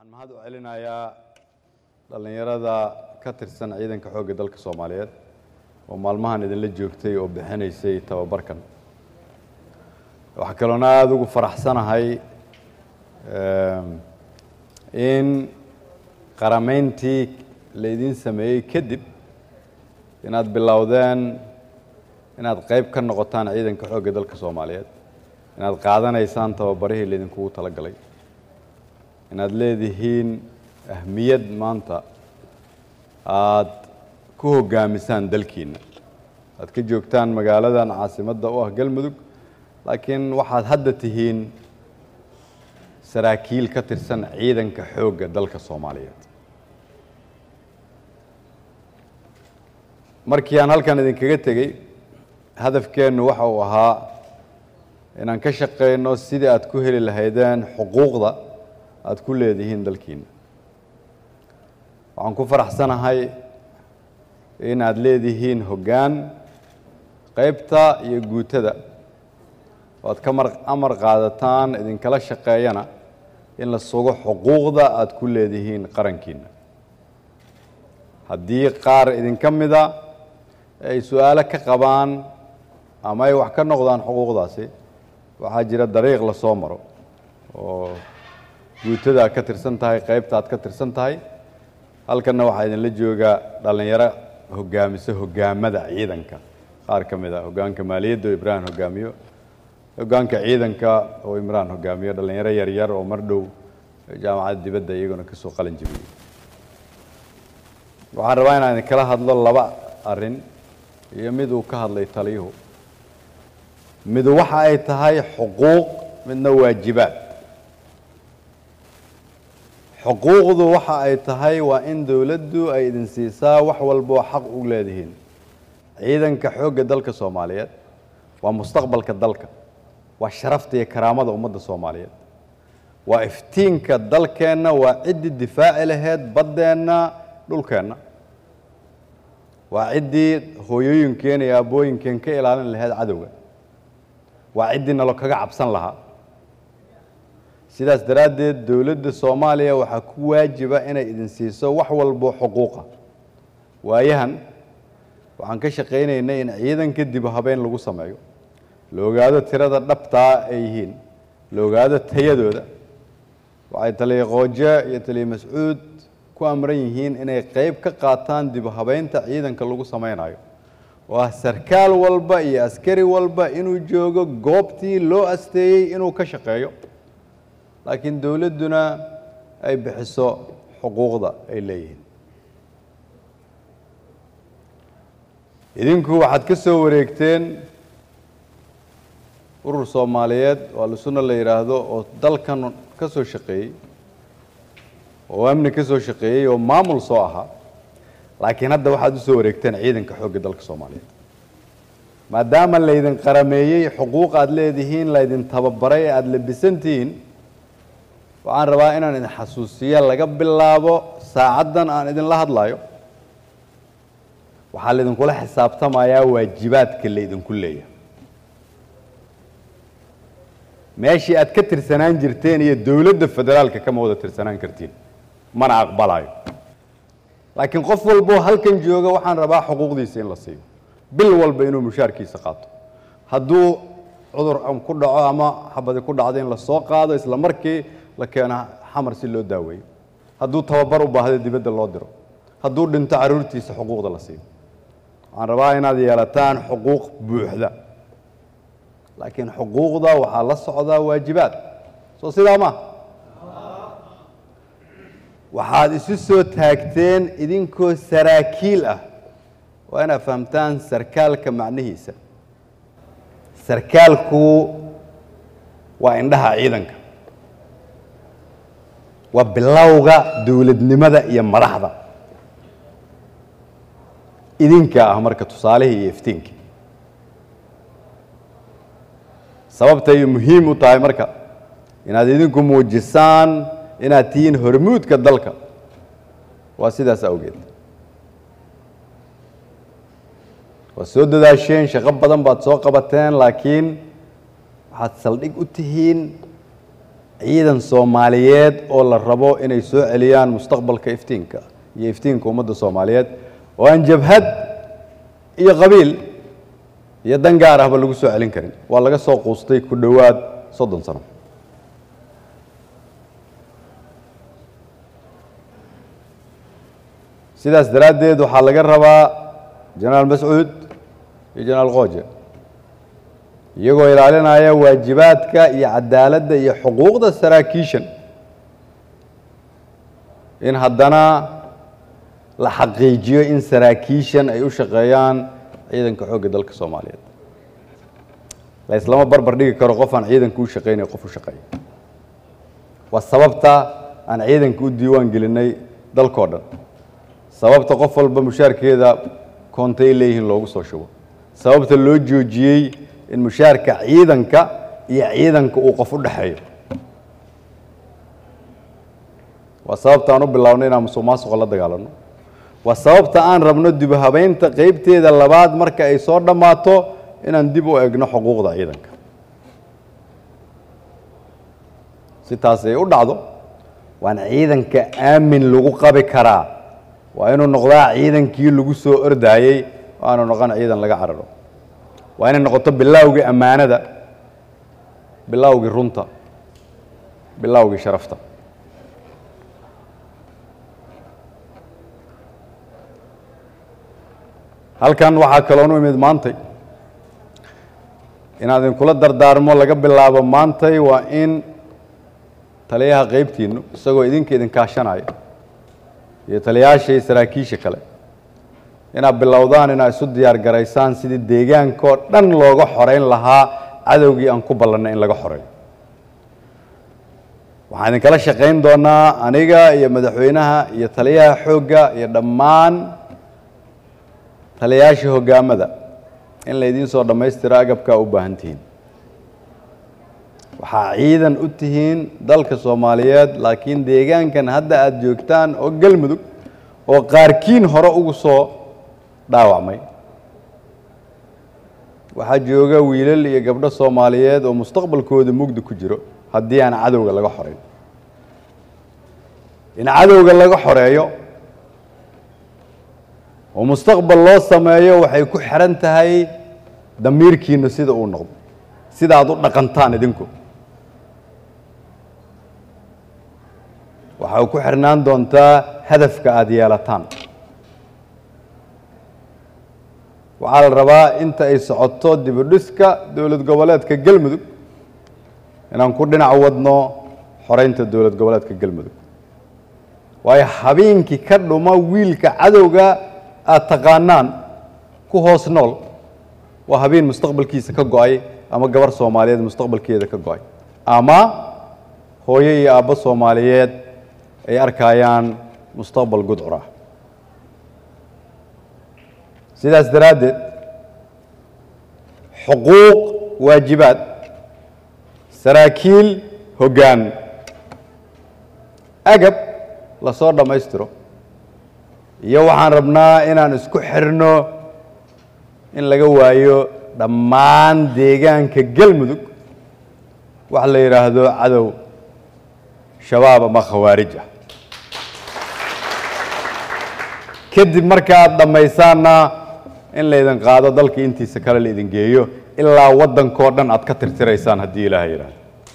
waxaan mahad u celinayaa dhallinyarada ka tirsan ciidanka xoogga dalka soomaaliyeed oo maalmahan idinla joogtay oo bixinaysay tababarkan waxaa kaloona aada ugu faraxsanahay in qarameyntii laydin sameeyey kadib inaad bilowdeen inaad qeyb ka noqotaan ciidanka xoogga dalka soomaaliyeed inaad qaadanaysaan tababarihii laydinkugu tala galay inaad leedihiin ahmiyad maanta aada ku hoggaamisaan dalkiina aad ka joogtaan magaaladan caasimadda u ah galmudug laakiin waxaad hadda tihiin saraakiil ka tirsan ciidanka xoogga dalka soomaaliyeed markii aan halkan idinkaga tegey hadafkeennu waxa uu ahaa inaan ka shaqeyno sidii aad ku heli lahaydeen xuquuqda aada ku leedihiin dalkiina waxaan ku faraxsanahay in aad leedihiin hoggaan qeybta iyo guutada oo aad ka mar amar qaadataan idinkala shaqeeyana in la sugo xuquuqda aada ku leedihiin qarankiina haddii qaar idinka mida ay su-aalo ka qabaan ama ay wax ka noqdaan xuquuqdaasi waxaa jira dariiq la soo maro oo guutada aad ka tirsan tahay qeybta aad ka tirsan tahay halkanna waxaa idinla jooga dhallinyaro hogaamisa hogaamada ciidanka qaar ka mid a hoggaanka maaliyadda oo ibraahim hogaamiyo hoggaanka ciidanka oo imraan hogaamiyo dhallinyaro yaryar oo mar dhow jaamacadda dibadda iyaguna ka soo qalin jebiyey waxaan rabaa inaan idinkala hadlo laba arrin iyo mid uu ka hadlay taliyuhu midu waxa ay tahay xuquuq midna waajibaad xuquuqdu waxa ay tahay waa in dowladdu ay idin siisaa wax walboo xaq u leedihiin ciidanka xoogga dalka soomaaliyeed waa mustaqbalka dalka waa sharafta iyo karaamada ummadda soomaaliyeed waa iftiinka dalkeenna waa ciddii difaaci laheyd baddeenna dhulkeenna waa ciddii hooyooyinkeen iyo aabbooyinkeen ka ilaalin laheyd cadowga waa ciddii nalo kaga cabsan lahaa sidaas daraaddeed dowladda soomaaliya waxaa ku waajiba inay idin siiso wax walbo xuquuqa waayahan waxaan ka shaqaynaynay in ciidanka dib habeen lagu sameeyo la ogaado tirada dhabtaa ay yihiin la ogaado tayadooda waxay taliya qooje iyo taliya mascuud ku amran yihiin inay qeyb ka qaataan dib habeynta ciidanka lagu sameynayo oo ah sarkaal walba iyo askari walba inuu joogo goobtii loo asteeyey inuu ka shaqeeyo laakiin dowladduna ay bixiso xuquuqda ay leeyihiin idinku waxaad ka soo wareegteen urur soomaaliyeed oo alsunna la yidhaahdo oo dalkan ka soo shaqeeyey oo amni ka soo shaqeeyey oo maamul soo ahaa laakiin hadda waxaad u soo wareegteen ciidanka xoogga dalka soomaaliyeed maadaama laydin qarameeyey xuquuq aada leedihiin laydin tababaray aada labisantihiin waxaan rabaa inaan idin xasuusiya laga bilaabo saacaddan aan idinla hadlayo waxaa laydinkula xisaabtamayaa waajibaadka laydinku leeyahay meeshii aad ka tirsanaan jirteen iyo dowladda federaalka kama wada tirsanaan kartiin mana aqbalayo laakiin qof walboo halkan jooga waxaan rabaa xuquuqdiisa in la siiyo bil walba inuu mushaarkiisa qaato hadduu cudur ku dhaco ama xabadi ku dhacdo in la soo qaado isla markii la keeno xamar si loo daaweeyo hadduu tababar u baahdo dibadda loo diro hadduu dhinto carruurtiisa xuquuqda la siiyo waxaan rabaa inaad yeelataan xuquuq buuxda laakiin xuquuqda waxaa la socdaa waajibaad soo sidaa ma waxaad isu soo taagteen idinkoo saraakiil ah waa inaad fahamtaan sarkaalka macnihiisa sarkaalku waa indhaha ciidanka waa bilowga dowladnimada iyo madaxda idinka ah marka tusaalihii iyo iftiinkii sababta ay muhiim u tahay marka inaad idinku muujisaan inaad tihiin hormuudka dalka waa sidaas awgeed waad soo dadaasheen shaqo badan baad soo qabateen laakiin waxaad saldhig u tihiin ciidan soomaaliyeed oo la rabo inay soo celiyaan mustaqbalka iftiinka iyo iftiinka ummadda soomaaliyeed oo aan jabhad iyo qabiil iyo dan gaar ahba lagu soo celin karin waa laga soo quustay ku dhowaad soddon sano sidaas daraaddeed waxaa laga rabaa jenaraal mascuud iyo jenaraal kooje iyagoo ilaalinaya waajibaadka iyo cadaaladda iyo xuquuqda saraakiishan in haddana la xaqiijiyo in saraakiishan ay u shaqeeyaan ciidanka xoogga dalka soomaaliyeed la islama barbar dhigi karo qof aan ciidanka u shaqeynay qof u shaqeeya waa sababta aan ciidanka u diiwaan gelinay dalkoo dhan sababta qof walba mushaarkeeda koontay leeyihiin loogu soo shubo sababta loo joojiyey in mushaarka ciidanka iyo ciidanka uu qof u dhexeeyo waa sababta aan u bilownay inaan musuq maasuqa la dagaalano waa sababta aan rabno dib u habeynta qeybteeda labaad marka ay soo dhammaato inaan dib u egno xuquuqda ciidanka si taas ay u dhacdo waan ciidanka aamin lagu qabi karaa waa inuu noqdaa ciidankii lagu soo ordaayey oo aanu noqon ciidan laga cararo waa inay noqoto bilaawgii ammaanada bilaawgii runta bilaawgii sharafta halkan waxaa kaloonu imid maantay inaad idinkula dardaarmo laga bilaabo maantay waa in taliyaha qeybtiinnu isagoo idinka idin kaashanaya iyo taliyayaasha iyo saraakiisha kale inaad bilowdaan inaad isu diyaar garaysaan sidii deegaankoo dhan looga xoreyn lahaa cadowgii aan ku ballannay in laga xoreeyo waxaan idinkala shaqayn doonaa aniga iyo madaxweynaha iyo taliyaha xoogga iyo dhammaan taliyayaasha hoggaamada in laydiin soo dhammaystiro agabkaa u baahan tihiin waxaa ciidan u tihiin dalka soomaaliyeed laakiin deegaankan hadda aada joogtaan oo galmudug oo qaarkiin hore ugu soo dhaawacmay waxaa jooga wiilal iyo gabdho soomaaliyeed oo mustaqbalkooda mugdi ku jiro haddii aan cadowga laga xoreyn in cadowga laga xoreeyo oo mustaqbal loo sameeyo waxay ku xiran tahay damiirkiina sida uu noqdo sida aad u dhaqantaan idinku waxay ku xirnaan doontaa hadafka aada yeelataan waxaa la rabaa inta ay socoto dibudhiska dowlad goboleedka galmudug inaan ku dhinac wadno xoreynta dowlad goboleedka galmudug waayo habeenkii ka dhuma wiilka cadowga aada taqaanaan ku hoos nool waa habeen mustaqbalkiisa ka go-ay ama gabar soomaaliyeed mustaqbalkeeda ka go-ay ama hooyo iyo aabbo soomaaliyeed ay arkayaan mustaqbal gudcur ah sidaas daraaddeed xuquuq waajibaad saraakiil hoggaan agab lasoo dhammaystiro iyo waxaan rabnaa inaan isku xirno in laga waayo dhammaan deegaanka galmudug wax la yidhaahdo cadow shabaab ama khawaarij ah kadib marka aad dhammaysaanna in laydin qaado dalka intiisa kale laydin geeyo ilaa waddankoo dhan aad ka tirtiraysaan haddii ilaaha yidhaahdo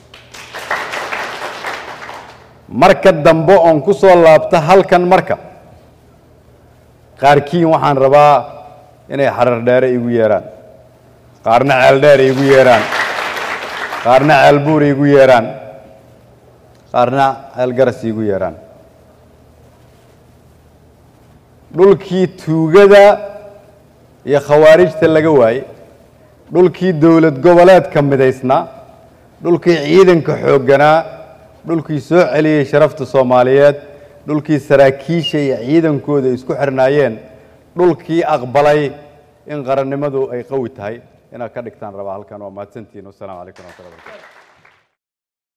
marka dambe oon ku soo laabto halkan marka qaarkiin waxaan rabaa inay xarar dheere igu yeeraan qaarna ceel dheer igu yeeraan qaarna ceel buur igu yeeraan qaarna ceel garas igu yeeraan dhulkii tuugada iyo khawaarijta laga waayey dhulkii dowlad goboleedka midaysnaa dhulkii ciidanka xoogganaa dhulkii soo celiyey sharafta soomaaliyeed dhulkii saraakiisha iyo ciidankooda isku xirnaayeen dhulkii aqbalay in qarannimadu ay qawi tahay inaad ka dhigtaan rabaa halkan waa mahadsantihiin wasalaamu calaykum raxmatullahi barakatu